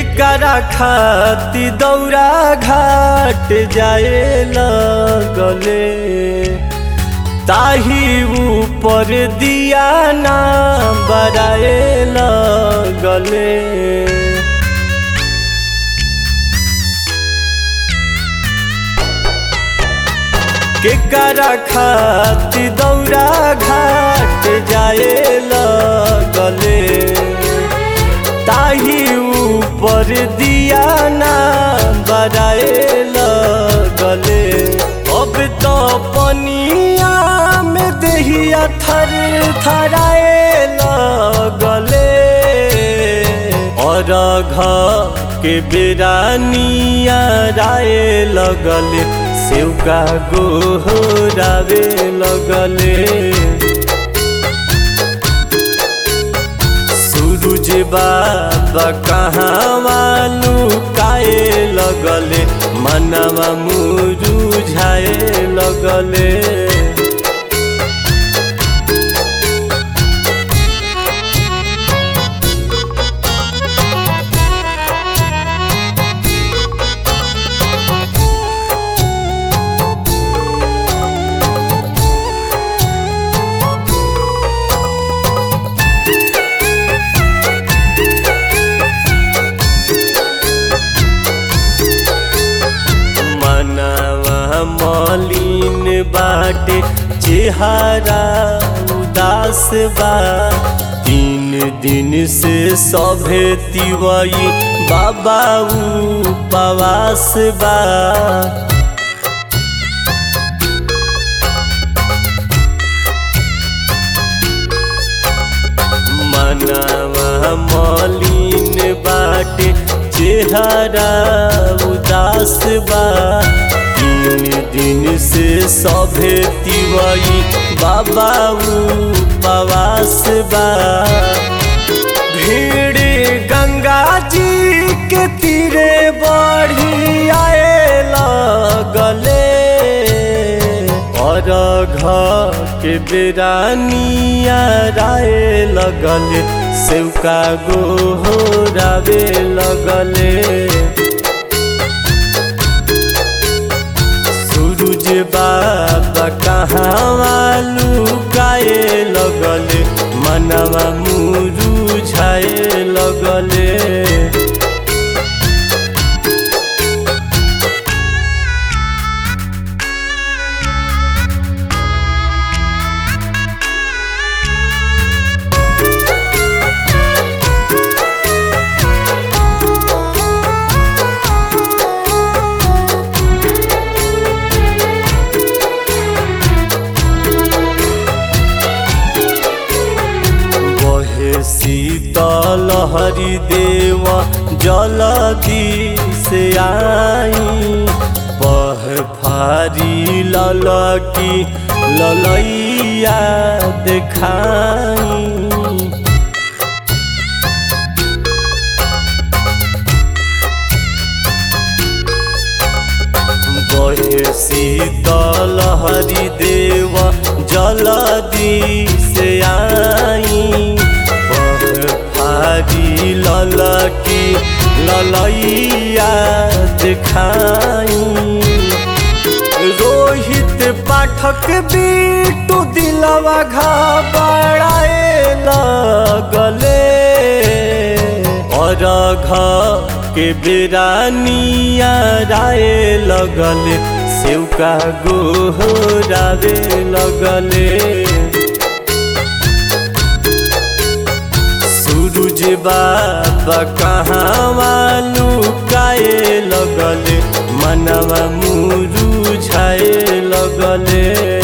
केकरा खाती दौरा घाट जाए लगले ताही ऊपर दिया ना बराए लगले केकरा खाती दौरा घाट जाए लगले ताही ऊपर दिया ना बराए लगले अब तो पनिया में दहिया थर थराए लगले और घ के बेरानिया राय लगले सेवका गोहरावे लगले सूरज बाबा कहाँ वालू काए लगले मनवा मुरुझाए लगले मनवा मलिन बाटे चेहरा उदास बा तीन दिन से सभे तिवई बाबा उपवास बा मनवा मलिन बाटे चेहरा उदास बा तीन दिन से सभे तिवई बाबा उपवास बा भीड़ गंगा जी के तीरे बढ़ी आए लगले और घर के बेरानिया राय लगले सेवका गोहरावे लगले सूरज बाबा कहाँ वालू गाए लगले मनवा मुरुझाए लगले बहे शीतल हरि देव जलदी से आई पह फारी ललकी ललैया देखाई बहे शीतल हरि देव जलदी से आई फारी ललकी ललैया दिखाई रोहित पाठक बीटू दिलवा घबराए लगले और घ के बेरानिया राय लगले सेवका गोहरावे लगले सूरज बाबा कहाँ वालू काए लगले मनवा मुरुझाए लगले